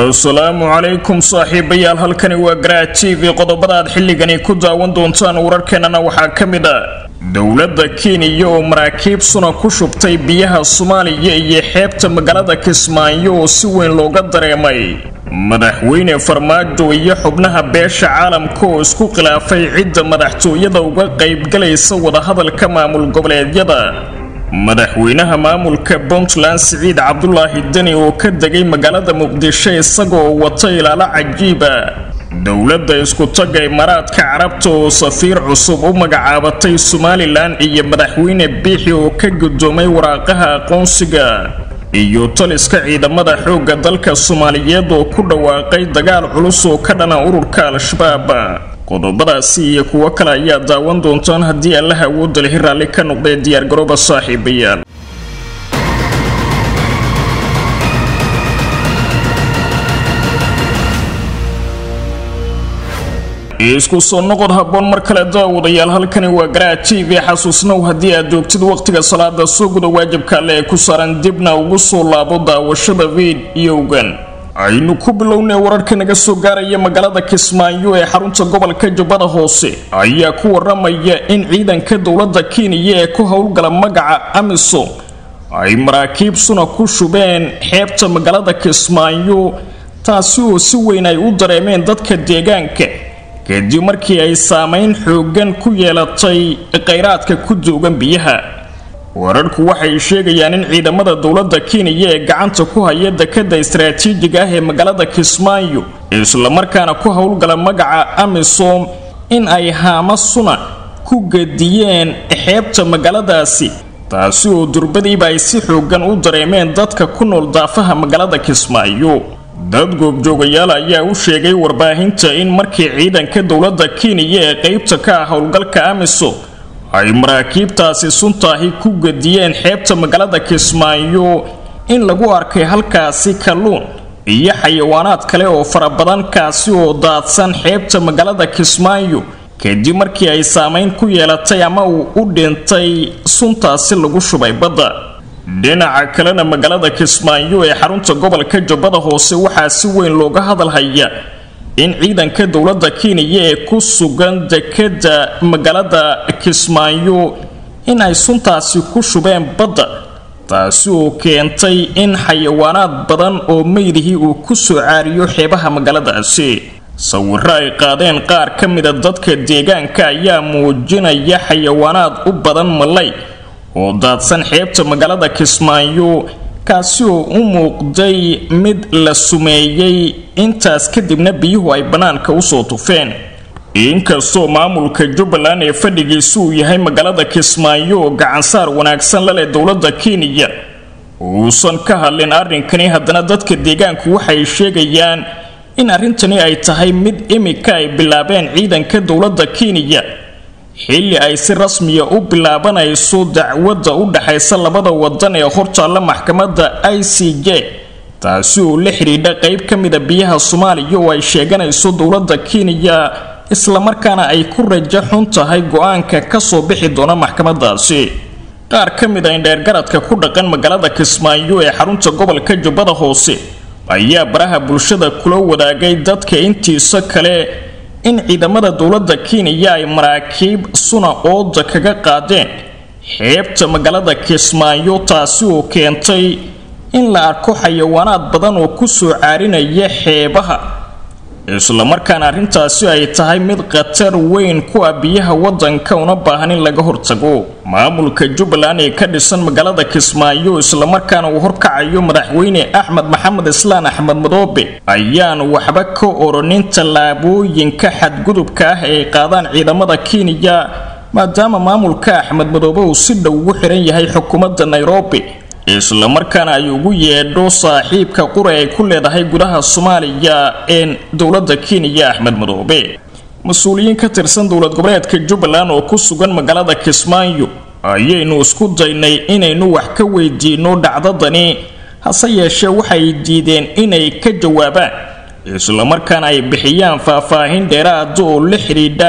asalaamu calaykum saaxiibayaal halkani waa garaa t v qodobada aad xilligani ku daawan doontaan wararkeenana waxaa ka mid a dowladda kenya oo maraakiib suna ku shubtay biyaha soomaaliya iyo xeebta magaalada kismaayo oo si weyn looga dareemay madaxweyne farmaajo iyo xubnaha beesha caalamka oo isku khilaafay cidda madaxtooyada uga qaybgalaysa wadahadalka maamul goboleedyada madaxweynaha maamulka puntland siciid cabdulaahi deni oo ka degay magaalada muqdisho isagoo wata ilaalo cajiiba dowladda isku-tagga imaaraadka carabta oo safiir cusub u magacaabatay somalilan iyo madaxweyne biixi oo ka gudoomay waraaqaha aqoonsiga iyo taliska ciidamada xoogga dalka soomaaliyeed oo ku dhawaaqay dagaal culus oo ka dhana ururka al-shabaab qodobadaasi iyo kuwo kale ayaa daawan doontaan haddii allaha awoodda lihi raalli ka noqdee diyaargarooba saaxiibayaal isku soo noqod habboon mar kale daawadayaal halkani waa garaa t v xasuusnow haddii aad joogtid wakhtiga salaada soo guda waajibka alle ee ku saaran dibna ugu soo laabo daawashada viidiyowgan aynu ku bilownay wararka naga soo gaaraya magaalada kismaayo ee xarunta gobolka jubbada hoose ayaa ku waramaya in ciidanka dowladda kenya ee ku howlgala magaca amisom ay maraakiib suna ku shubeen xeebta magaalada kismaayo taasi oo si weyn ay u dareemeen dadka deegaanka kadib markii ay saameyn xoogan ku yeelatay kheyraadka ku doogan biyaha wararku waxay sheegayaan in ciidamada dowladda kenya ee gacanta ku haya dekada istaraatiijiga ah ee magaalada kismaayo islamarkaana ku howlgala magaca amisom in ay haama suna ku gediyeen xeebta magaaladaasi taasi oo durbadiiba ay si xoogan u dareemeen dadka ku nool daafaha magaalada kismaayo dad goobjoogayaal ayaa u sheegay warbaahinta in markii ciidanka dowladda kenya ee qeybta ka ah howlgalka amisom ay maraakiibtaasi suntaahi ku gediyeen xeebta magaalada kismaayo in lagu arkay halkaasi kalluun iyo xayawaanaad kale oo fara badan kaasi oo daadsan xeebta magaalada kismaayo kadib markii ay saameyn ku yeelatay ama uu u dhintay suntaasi lagu shubay badda dhinaca kalena magaalada kismaayo ee xarunta gobolka jubbada hoose waxaa si weyn looga hadalhaya in ciidanka dowladda kenya ee ku sugan dekada magaalada kismaayo in ay suntaasi ku shubeen badda taasi oo keentay in xayawaanaad badan oo meydihii uu ku soo caariyo xeebaha magaaladaasi sawiro ay qaadeen qaar ka mida dadka deegaanka ayaa muujinaya xayawaanaad u badan malay oo daadsan xeebta magaalada kismaayo kaasi oo u muuqday mid la sumeeyey intaas kadibna biyuhu ay bannaanka usoo tufeen inkastoo maamulka jubbaland ee fadhigiisu uu yahay magaalada kismaayo oo gacansaar wanaagsan la leh dowladda kenya uusan ka hadlin arrinkani haddana dadka deegaanku waxay sheegayaan in arrintani ay tahay mid imika ay bilaabeen ciidanka dowladda kenya xilli ay si rasmiya u bilaabanayso dacwadda u dhaxaysa labada wadan ee hortaalla maxkamadda i c j taasi oo la xidhiidha qeyb ka mida biyaha soomaaliya oo ay sheeganayso dowladda kenya islamarkaana ay ku rajo xun tahay go-aanka kasoo bixi doona maxkamadaasi qaar ka mid a indheergaradka ku dhaqan magaalada kismaayo ee xarunta gobolka jubbada hoose ayaa baraha bulshada kula wadaagay dadka intiisa kale in ciidamada dowladda kenya ay maraakiib suna ooda kaga qaadeen xeebta magaalada kismaayo taasi oo keentay in la arko xayawaanaad badan oo ku soo caarinaya xeebaha islamarkaana arrintaasi ay tahay mid khatar weyn ku ah biyaha waddanka una baahan in laga hortago maamulka jubbaland ee ka dhisan magaalada kismaayo islamarkaana uu horkacayo madaxweyne axmed maxamed islaan axmed madoobe ayaan waxba ka oronin tallaabooyinka xadgudubka ah ee ay qaadaan ciidamada kenya maadaama maamulka axmed madoobe uu si dhow ugu xiran yahay xukuumadda nairobi islamarkaana ay ugu yeedho saaxiibka qura ay ku leedahay gudaha soomaaliya een dowladda kenya axmed madoobe mas-uuliyiin ka tirsan dowlad goboleedka jubbaland oo ku sugan magaalada kismaayo ayaynu isku daynay inaynu wax ka weydiino dhacdadani hase yeeshee waxay diideen inay ka jawaabaan islamarkaana ay bixiyaan faahfaahin dheeraada oo la xidhiidha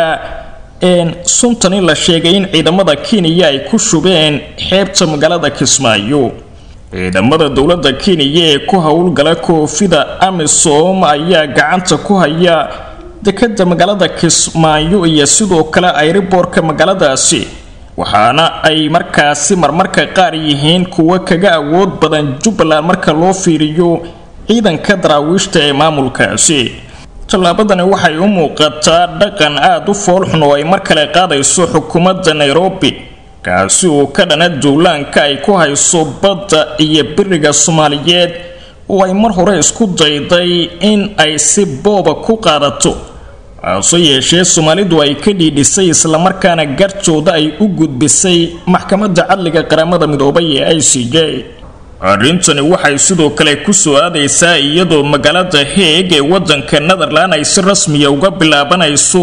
een suntani la sheegay in ciidamada kenya ay ku shubeen xeebta magaalada kismaayo ciidamada dowladda kenya ee ku howlgala koofida amisom ayaa gacanta ku haya dekada magaalada kismaayo iyo sidoo kale ayriboorka magaaladaasi waxaana ay markaasi marmarka qaar yihiin kuwa kaga awood badan jubbaland marka loo fiiriyo ciidanka daraawiishta ee maamulkaasi tallaabadani waxay u muuqataa dhaqan aada u foolxun oo ay mar kale qaadayso xukuumadda nairobi kaasi oo ka dhana duulaanka ay ku hayso badda iyo biriga soomaaliyeed oo ay mar hore isku dayday in ay si booba ku qaadato hase yeeshee soomaalidu ay ka dhiidhisay islamarkaana gartooda ay u gudbisay maxkamadda cadliga qaramada midoobay ee i c j arrintani waxay sidoo kale ku soo aadaysaa iyadoo magaalada heeg ee wadanka netherland ay si rasmiya uga bilaabanayso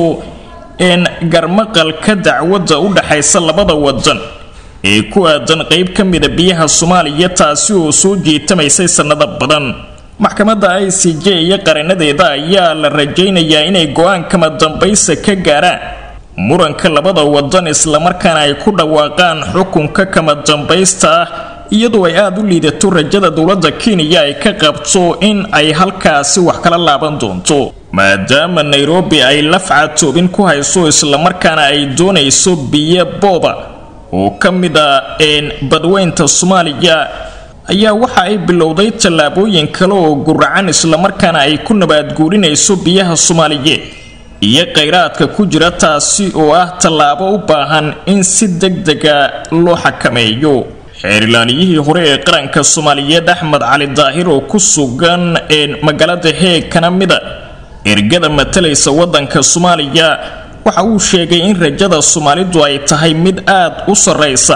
een garmaqalka dacwadda u dhaxaysa labada wadan ee ku aadan qeyb ka mida biyaha soomaaliya taasi oo soo jiitamaysay sannado badan maxkamadda i c j iyo qaranadeeda ayaa la rajaynayaa inay go-aan kama dambaysa ka gaaraan muranka labada wadan islamarkaana ay ku dhawaaqaan xukunka kama dambaysta ah iyadoo ay aada u liidato rajada dowladda kenya ay ka qabto in ay halkaasi wax kala laaban doonto maadaama nairobi ay lafca toobin ku hayso islamarkaana ay doonayso biyo booba oo ka mid a badweynta soomaaliya ayaa waxa ay bilowday tallaabooyin kale oo guracan islamarkaana ay ku nabaadguurinayso biyaha soomaaliyeed iyo kheyraadka ku jira taasi oo ah tallaabo u baahan in si deg dega loo xakameeyo xeerilaaliyihii hore ee qaranka soomaaliyeed axmed cali daahir oo ku sugan magaalada heeg kana mida ergada matalaysa wadanka soomaaliya waxa uu sheegay in rajada soomaalidu ay tahay mid aad u sarraysa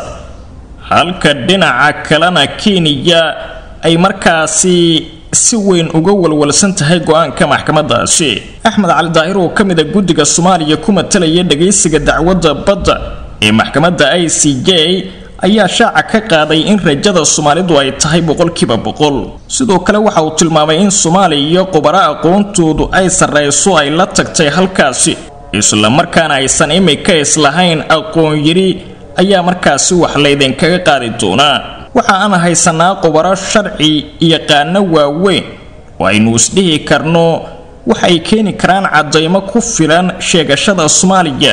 halka dhinaca kalena kenya ay markaasi si weyn uga walwalsan tahay go-aanka maxkamadaasi axmed cali daahir oo ka mid a guddiga soomaaliya ku matalaya dhagaysiga dacwadda badda ee maxkamadda i c j ayaa shaaca ka qaaday in rajada soomaalidu ay tahay boqolkiiba boqol sidoo kale waxa uu tilmaamay in soomaaliya iyo qubaro aqoontoodu ay sarrayso ay la tagtay halkaasi islamarkaana aysan imika islahayn aqoon yiri ayaa markaasi wax laydinkaga qaadi doonaa waxa aan haysanaa qubaro sharci yaqaano waaweyn oo aynu isdhihi karno waxay keeni karaan caddaymo ku filan sheegashada soomaaliya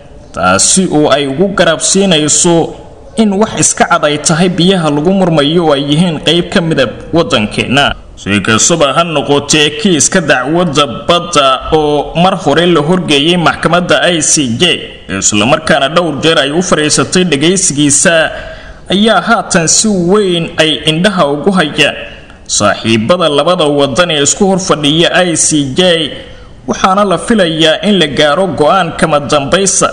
taasi oo ay ugu garabsiinayso in wax iska cad ay tahay biyaha lagu murmayo oo ay yihiin qeyb ka mida waddankeenna si kastaba ha noqotee kiiska dacwadda badda oo mar hore la horgeeyay maxkamadda i c j islamarkaana dhowr jeer ay u fadhiisatay dhagaysigiisa ayaa haatan si weyn ay indhaha ugu hayaan saaxiibada labada wadan ee isku horfadhiya i c j waxaana la filayaa in la gaaro go-aan kama dambaysa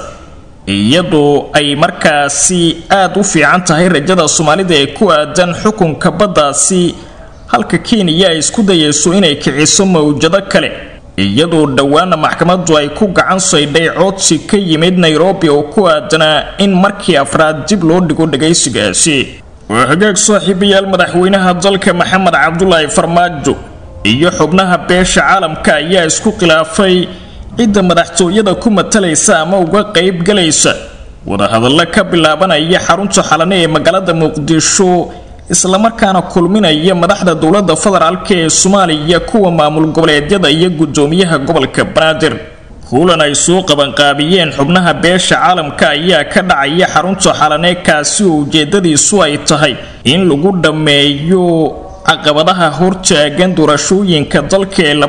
iyadoo ay markaasi aad u fiican tahay rajada soomaalida ee ku aadan xukunka baddaasi halka kenya ay isku dayayso inay kiciso mawjado kale iyadoo dhowaana maxkamaddu ay ku gacan saydhay codsi ka yimid nairobi oo ku aadanaa in markii afraad dib loo dhigo dhagaysigaasi waa hagaag saaxiibayaal madaxweynaha dalka maxamed cabdulaahi farmaajo iyo xubnaha beesha caalamka ayaa isku khilaafay cidda madaxtooyada ku matalaysa ama uga qayb galaysa wadahadallo ka bilaabanaya xarunta xalane ee magaalada muqdisho islamarkaana kulminaya madaxda dowladda federaalk ee soomaaliya kuwa maamul goboleedyada iyo guddoomiyaha gobolka banaadir kulan ay soo qabanqaabiyeen xubnaha beesha caalamka ayaa ka dhacaya xarunta xalane kaasi oo ujeedadiisu ay tahay in lagu dhammeeyo caqabadaha hortaagan doorashooyinka dalka ee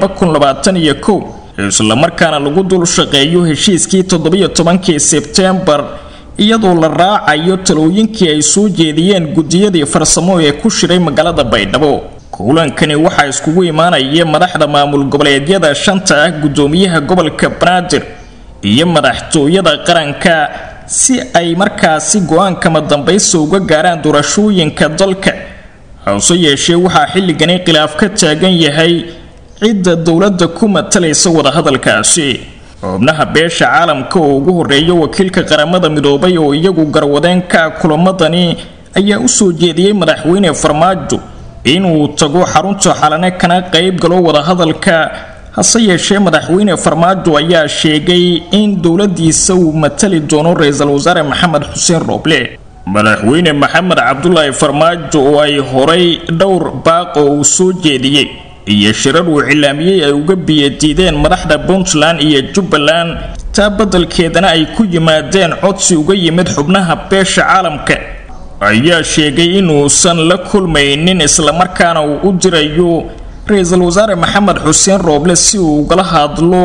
islamarkaana lagu dul shaqeeyo heshiiskii toddobiyo tobankii sebtembar iyadoo la raacayo talooyinkii ay soo jeediyeen guddiyadii farsamo ee ku shiray magaalada baydhabo kulankani waxaa iskugu imaanaya madaxda maamul goboleedyada shanta ah guddoomiyaha gobolka banaadir iyo madaxtooyada qaranka si ay markaasi go-aankama dambaysa uga gaaraan doorashooyinka dalka hase yeeshee waxaa xilligani khilaaf ka taagan yahay cidda dowladda ku matalaysa wadahadalkaasi xubnaha beesha caalamka oo ugu horeeya wakiilka qaramada midoobay oo iyagu garwadeenka kulamadani ayaa u soo jeediyey madaxweyne farmaajo inuu tago xarunta xalane kana qayb galo wadahadalka hase yeeshee madaxweyne farmaajo ayaa sheegay in dowladiisa uu matali doono ra-iisul wasaare maxamed xuseen rooble madaxweyne maxamed cabdulaahi farmaajo oo ay horay dhowr baaq oo uu soo jeediyey iyo shirar uu cilaamiyey ay uga biyadiideen madaxda puntland iyo jubbaland taa beddelkeedana ay ku yimaadeen codsi uga yimid xubnaha beesha caalamka ayaa sheegay inuusan la kulmaynin islamarkaana uu u dirayo ra-iisul wasaare maxamed xuseen rooble si uu ugala hadlo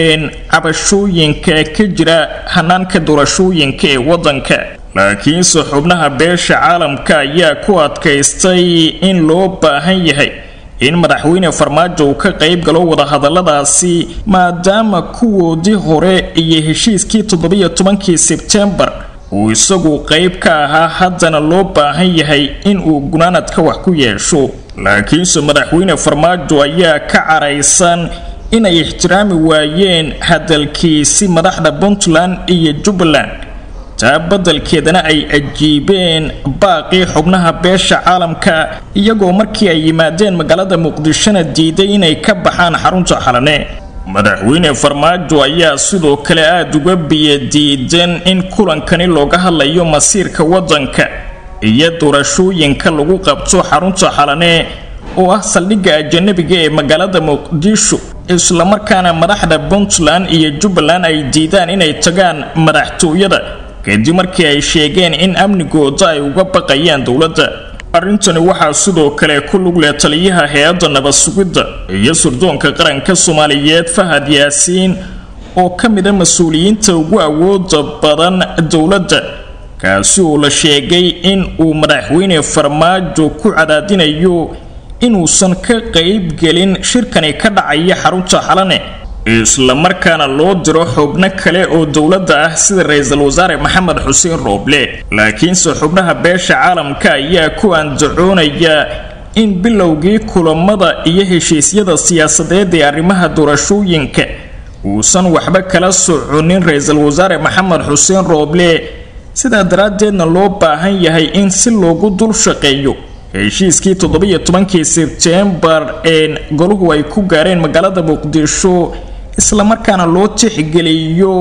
cabashooyinka ka jira hanaanka doorashooyinka ee waddanka laakiinse xubnaha beesha caalamka ayaa ku adkaystay in loo baahan yahay in madaxweyne farmaajo uu ka qayb galo wadahadaladaasi maadaama kuwoodii hore iyo heshiiskii toddobiyo tobankii sebtembar uu isagu qayb ka ahaa haddana loo baahan yahay in uu gunaanadka wax ku yeesho laakiinse madaxweyne farmaajo ayaa ka caraysan inay ixtiraami waayeen hadalkiisi madaxda puntland iyo jubbaland taa beddelkeedana ay ajiibeen baaqii xubnaha beesha caalamka iyagoo markii ay yimaadeen magaalada muqdishona diiday inay ka baxaan xarunta xalane madaxweyne farmaajo ayaa sidoo kale aada uga biyadiidan in kulankani looga hadlayo masiirka waddanka iyo doorashooyinka lagu qabto xarunta xalane oo ah saldhigga ajanabiga ee magaalada muqdisho islamarkaana madaxda puntland iyo jubbaland ay diidaan inay tagaan madaxtooyada kadib markii ay sheegeen in amnigooda ay uga baqayaan dowladda arrintani waxaa sidoo kale ku lug leh taliyaha hay-adda nabad sugidda iyo surdoonka qaranka soomaaliyeed fahad yaasiin oo ka mida mas-uuliyiinta ugu awooda badan dowladda kaasi oo la sheegay in uu madaxweyne farmaajo ku cadaadinayo inuusan ka qaybgelin shirkani ka dhacaya xarunta xalane islamarkaana loo diro xubno kale oo dowladda ah sida ra-iisul wasaare maxamed xuseen rooble laakiinse xubnaha beesha caalamka ayaa ku andacoonaya in bilowgii kulamada iyo heshiisyada siyaasadeed ee arrimaha doorashooyinka uusan waxba kala soconin ra-iisul wasaare maxamed xuseen rooble sidaa daraaddeedna loo baahan yahay in si loogu dul shaqeeyo heshiiskii toddobiyo tobankii sebtembar ee goluhu ay ku gaareen magaalada muqdisho islamarkaana loo tixgeliyo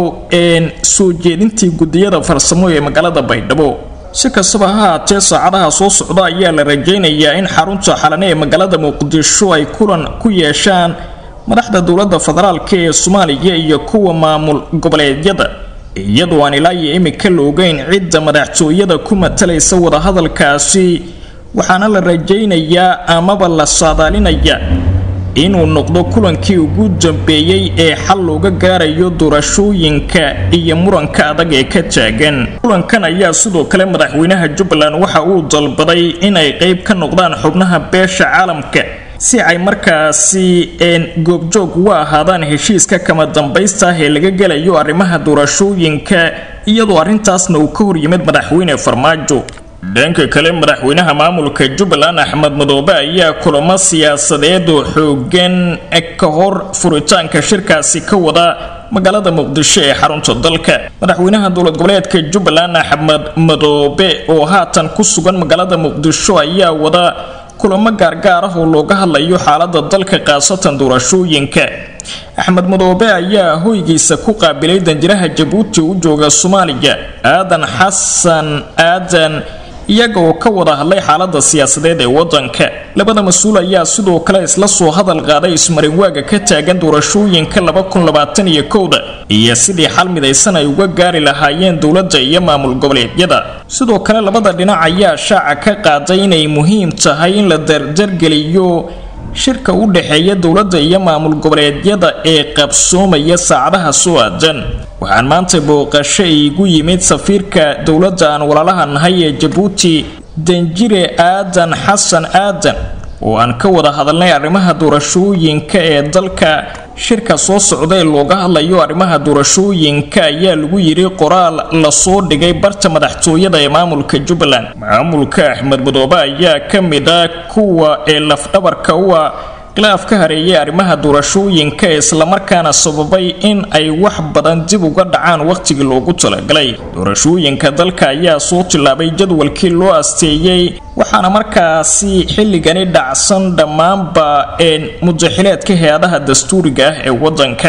soo jeedintii gudiyada farsamo ee magaalada baydhabo si kastaba ha haatee saacadaha soo socda ayaa la rajaynayaa in xarunta xalane ee magaalada muqdisho ay kulan ku yeeshaan madaxda dowladda federaalk ee soomaaliya iyo kuwa maamul goboleedyada iyadoo aan ilaa iyo imika la ogeyn cidda madaxtooyada ku matalaysa wadahadalkaasi waxaana la rajaynayaa amaba la saadaalinaya inuu noqdo kulankii ugu dambeeyey ee xal looga gaarayo doorashooyinka iyo muranka adag ee ka taagan kulankan ayaa sidoo kale madaxweynaha jubbaland waxa uu dalbaday inay qayb ka noqdaan xubnaha beesha caalamka si ay markaasi goobjoog uga ahaadaan heshiiska kama dambaysta ah ee laga gelayo arrimaha doorashooyinka iyadoo arrintaasna uu ka hor yimid madaxweyne farmaajo dhanka kale madaxweynaha maamulka jubbaland axmed madoobe ayaa kulamo siyaasadeed oo xoogan ka hor furitaanka shirkaasi ka wada magaalada muqdisho ee xarunta dalka madaxweynaha dowlad goboleedka jubbaland axmed madoobe oo haatan ku sugan magaalada muqdisho ayaa wada kulamo gaargaar ah oo looga hadlayo xaalada dalka khaasatan doorashooyinka axmed madoobe ayaa hoygiisa ku qaabilay danjiraha jabuuti u jooga soomaaliya aadan xasan aadan iyaga oo ka wada hadlay xaalada siyaasadeed ee wadanka labada mas-uul ayaa sidoo kale isla soo hadal qaaday ismarinwaaga ka taagan doorashooyinka da iyo sidii xal midaysan ay uga gaari lahaayeen dowladda iyo maamul goboleedyada sidoo kale labada dhinac ayaa shaaca ka qaaday inay muhiim tahay in la dardargeliyo shirka u dhexeeya dowladda iyo maamul goboleedyada ee qabsoomaya saacadaha soo aadan waxaan maanta booqasho iigu yimid safiirka dowladda aan walaalaha nahay ee jabuuti danjire aadan xasan aadan oo aan ka wada hadalnay arrimaha doorashooyinka ee dalka shirka soo socda ee looga hadlayo arrimaha doorashooyinka ayaa lagu yidhi qoraal lasoo dhigay barta madaxtooyada ee maamulka jubbaland maamulka axmed madoobe ayaa ka mid ah kuwa ee lafdhabarka u ah khilaaf ka hareeyay arrimaha doorashooyinka ee islamarkaana sababay in ay wax badan dib uga dhacaan wakhtigii loogu talagalay doorashooyinka dalka ayaa soo tillaabay jadwalkii loo asteeyey waxaana markaasi xilligani dhacsan dhammaanba een mudaxileedka hay-adaha dastuuriga ah ee waddanka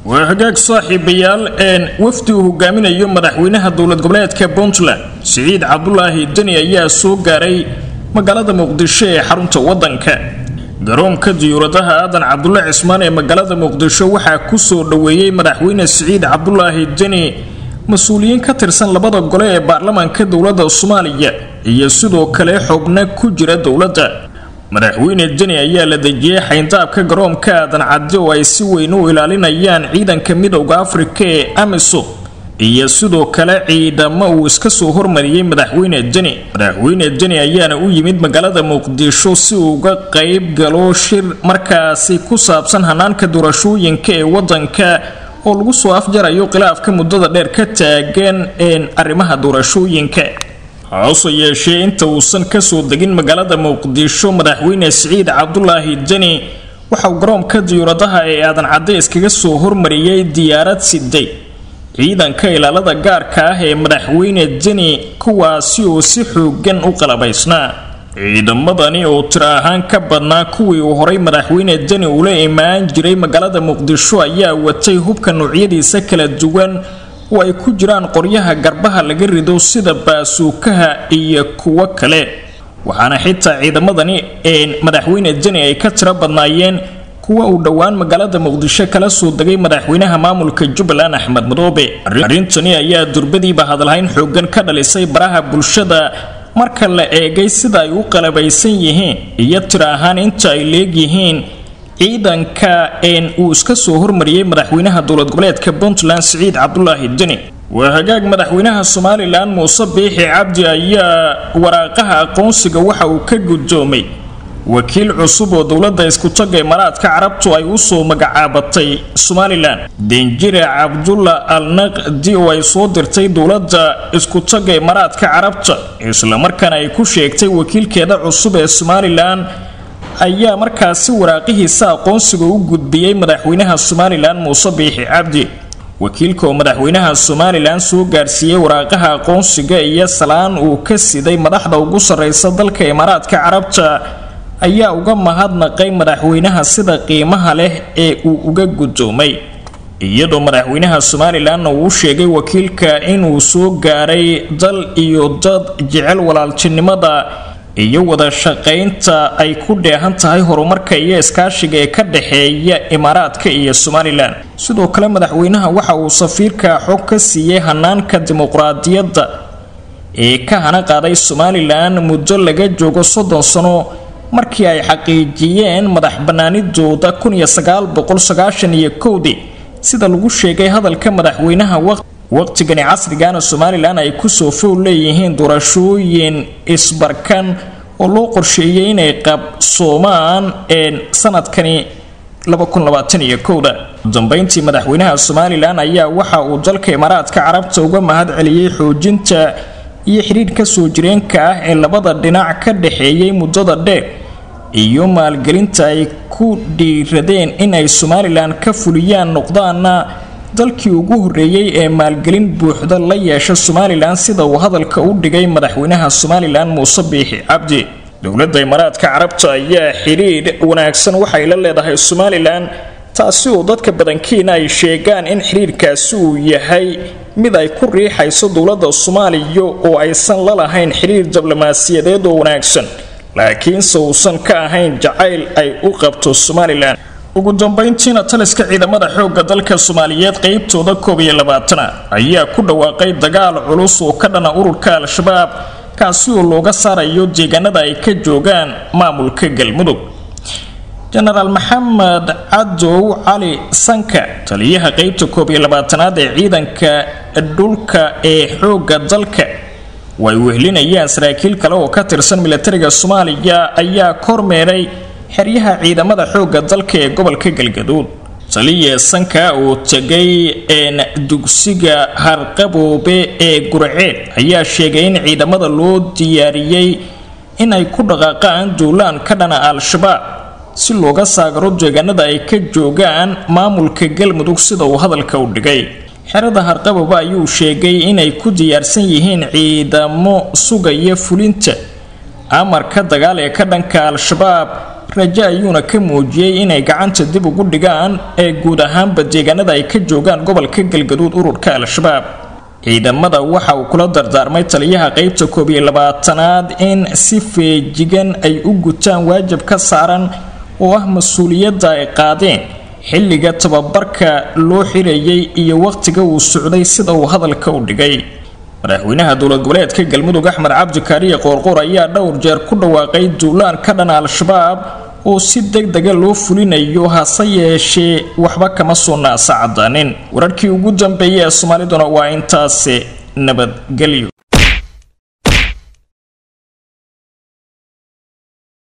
waa hagaag saaxiibayaal een wafdi uu hogaaminayo madaxweynaha dowlad goboleedka puntland siciid cabdulaahi deni ayaa soo gaaray magaalada muqdisho ee xarunta waddanka garoonka diyuuradaha aadan cabdulle cismaan ee magaalada muqdisho waxaa kusoo dhoweeyey madaxweyne siciid cabdulaahi deni mas-uuliyiin ka tirsan labada gole ee baarlamaanka dowladda soomaaliya iyo sidoo kale xubno ku jira dowladda madaxweyne deni ayaa la dejiyey xayndaabka garoonka aadan cadde oo ay si weyn u ilaalinayaan ciidanka midowda afrika ee amisom iyo sidoo kale ciidamo uu iska soo hormariyey madaxweyne deni madaxweyne deni ayaana u yimid magaalada muqdisho si uu uga qayb galo shir markaasi ku saabsan hanaanka doorashooyinka ee wadanka oo lagu soo afjarayo khilaafka muddada dheer ka taagan een arrimaha doorashooyinka hase yeeshee inta uusan kasoo degin magaalada muqdisho madaxweyne siciid cabdulaahi deni waxauu garoonka diyuuradaha ee aadan cadde iskaga soo hormariyey diyaarad siday ciidanka ilaalada gaarka ah ee madaxweyne deni kuwaasi oo si xoogan u qalabaysnaa ciidamadani oo tiro ahaan ka badnaa kuwii uu horay madaxweyne deni ula imaan jiray magaalada muqdisho ayaa watay hubka noocyadiisa kala duwan oo ay ku jiraan qoryaha garbaha laga rido sida baasuukaha iyo kuwo kale waxaana xitaa ciidamadani ee madaxweyne deni ay ka tiro badnaayeen kuwa uu dhowaan magaalada muqdisho kala soo degay madaxweynaha maamulka jubbaland axmed madoobe arrintani ayaa durbadiiba hadalhayn xoogan ka dhalisay baraha bulshada marka la eegay sida ay u qalabaysan yihiin iyo tiro ahaan inta ay leegyihiin ciidanka een uu iska soo hormariyey madaxweynaha dowlad goboleedka puntland siciid cabdulaahi deni waa hagaag madaxweynaha somalilan muuse biixi cabdi ayaa waraaqaha aqoonsiga waxa uu ka guddoomay wakiil cusub oo dowladda iskutaga imaaraadka carabtu ay usoo magacaabatay somalilan denjire cabdulla al naqdi oo ay soo dirtay dowladda iskutaga imaaraadka carabta islamarkaana ay ku sheegtay wakiilkeeda cusub ee somalilan ayaa markaasi waraaqihiisa aqoonsiga u gudbiyey madaxweynaha somalilan muuse biixi cabdi wakiilka oo madaxweynaha somalilan soo gaarsiiyey waraaqaha aqoonsiga iyo salaan uu ka siday madaxda ugu sarreysa dalka imaaraadka carabta ayaa uga mahadnaqay madaxweynaha sida qiimaha leh ee uu uga guddoomay iyadoo madaxweynaha somalilanna uu sheegay wakiilka inuu soo gaaray dal iyo dad jecel walaaltinimada iyo wada shaqaynta ay ku dheehan tahay horumarka iyo iskaashiga ee ka dhexeeya imaaraadka iyo somalilan sidoo kale madaxweynaha waxa uu safiirka xog ka siiyey hanaanka dimuqraadiyadda ee ka hana qaaday somalilan muddo laga joogo soddon sano markii ay xaqiijiyeen madax banaanidooda iyo kowdii sida lagu sheegay hadalka madaxweynaha waqtigani casrigana somalilan ay kusoo fowl leeyihiin doorashooyin isbarkan oo loo qorsheeyay inay qabsoomaan sanadkani dambeyntii madaxweynaha somalilan ayaa waxa uu dalka imaaraadka carabta uga mahad celiyey xoojinta iyo xidhiidh kasoo jireenka ah ee labada dhinac ka dhexeeyay muddada dheer iyo maalgelinta ay ku dhiiradeen in ay somalilan ka fuliyaan noqdaana dalkii ugu horreeyey ee maalgelin buuxda la yeesha somalilan sida uu hadalka u dhigay madaxweynaha somalilan muuse biixi cabdi dowladda imaaraadka carabta ayaa xidhiidh wanaagsan waxay la leedahay somalilan taasi oo dadka badankiina ay sheegaan in xidhiidhkaasi uu yahay mid ay ku riixayso dowladda soomaaliya oo aysan la lahayn xidhiidh diblomaasiyadeed oo wanaagsan laakiinse uusan ka ahayn jacayl ay u qabto somalilan ugu dambeyntiina taliska ciidamada xoogga dalka soomaaliyeed qeybtooda koob iyo labaatana ayaa ku dhawaaqay dagaal culus oo ka dhana ururka al-shabaab kaasi oo looga saarayo deegaanada ay ka joogaan maamulka galmudug jenaraal maxamed cadow cali sanka taliyaha qeybta koob iyo labaatanaad ee ciidanka dhulka ee xoogga dalka way wehlinayaan saraakiil kale oo ka tirsan milatariga soomaaliya ayaa kormeeray xeryaha ciidamada xoogga dalka ee gobolka galgaduud taliya sanka oo tegay een dugsiga harqaboobe ee gurceed ayaa sheegay in ciidamada loo diyaariyey inay ku dhaqaaqaan duulaan ka dhana al-shabaab si looga saagaro deegaanada ay ka joogaan maamulka galmudug sida uu hadalka u dhigay xerada harqababa ayuu sheegay inay ku diyaarsan yihiin ciidamo sugaya fulinta amarka dagaal ee ka dhanka al-shabaab rajo ayuuna ka muujiyey inay gacanta dib ugu dhigaan ee guud ahaanba deegaanada ay ka joogaan gobolka galgaduud ururka al-shabaab ciidamada waxa uu kula dardaarmay taliyaha qeybta koob iyo labaatanaad in si feejigan ay u gutaan waajib ka saaran oo ah mas-uuliyadda ay qaadeen xilliga tababarka loo xirayay iyo waqtiga uu socday sida uu hadalka u dhigay madaxweynaha dowlad goboleedka galmudug axmed cabdi kaariye qoorqoor ayaa dhowr jeer ku dhawaaqay duulaan ka dhan al-shabaab oo si deg dega loo fulinayo hase yeeshee waxba kama soo naasa cadaanin wararkii ugu dambeeyay ee soomaaliduna waa intaasi nabadgelyo